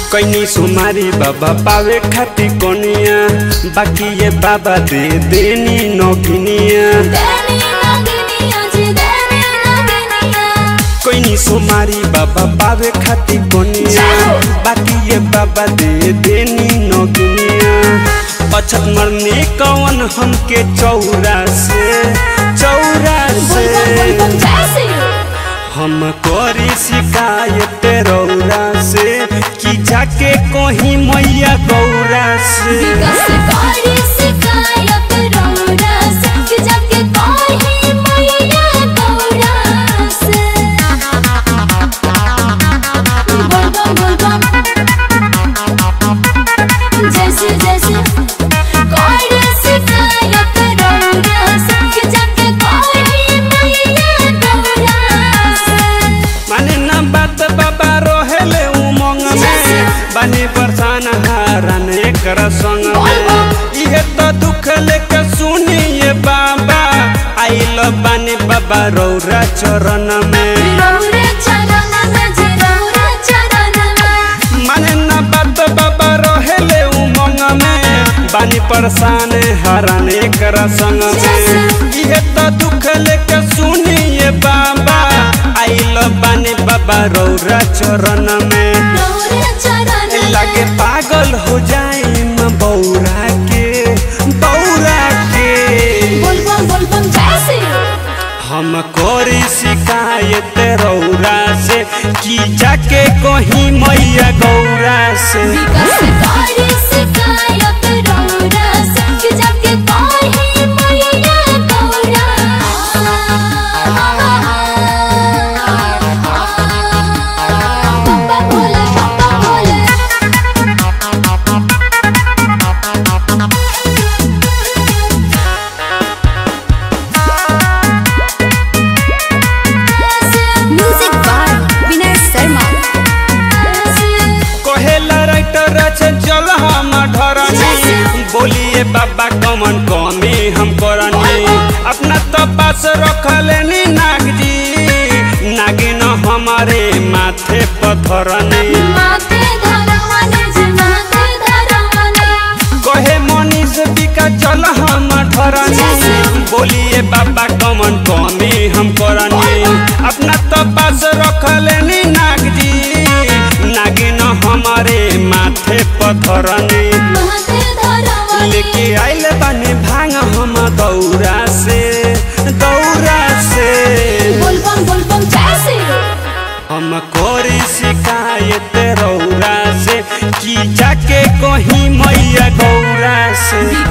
कैनी सुमारी बाबा पावे खाती कोनिया बाकी ये बाबा दे देनी नौकिनिया देनी नगनिया जी देनी नगनिया कैनी सुमारी बाबा पावे खाती कोनिया बाकी ये बाबा दे देनी नौकिनिया अछत मरने कौन हमके चौरा से चौरा से बोलबम जैसे हम करी शिकायत रौरा से कि जाके कहीं मैया गौरा से विकास करी शिकायत रौरा से कि जाके कहीं मैया गौरा से बोलबम बोलबम जैसे जैसे करी शिकायत रौरा से कि जाके कहीं मैया गौरा से माने न बात बाबा रोहेले उमंग में बानी बरसान हारन एकर संग में इहे तो दुख लेके सुनिए बाबा आइल बानी बाबा रौरा चरण में रौरे चरण में जे रौरे चरण में माने न बात बाबा रोहेले उमंग में बानी परेशान हरन एकर संग में इहे तो दुख लेके सुनिए बाबा आइल बानी बाबा रौरा चरण में रौरे चरण में लगे पागल हो जाइम बौरा के बौरा के बोलबम बोलबम जैसे हम कोरी शिकायत रौरा से कि जाके कहीं मैया गौरा से विकास करी शिकायत रौरा से कि जाके कहीं मैया गौरा पप्पा बोले पप्पा बोले म्यूजिक बाय विनय शर्मा कहेला राइटर से चल हम ढरनी बोलिए बाबा कमन कमी हम करनी अपना तो पास रखले नाग जी नागिन हमारे माथे पथरनी माथे धरवाने जे माथे धरवाने कहे मनीष बिका चल हम ठरनी बोलिए बाबा कमन कमी हम करनी अपना तो पास रखले नाग जी नागिन हमारे माथे पथरनी माथे धरवाने लेके आइल बानी भांग हम दौरा से दौरा से बोलबम बोलबम जैसे हम कोरी शिकायत रौरा से कि जाके कहीं मैया गौरा से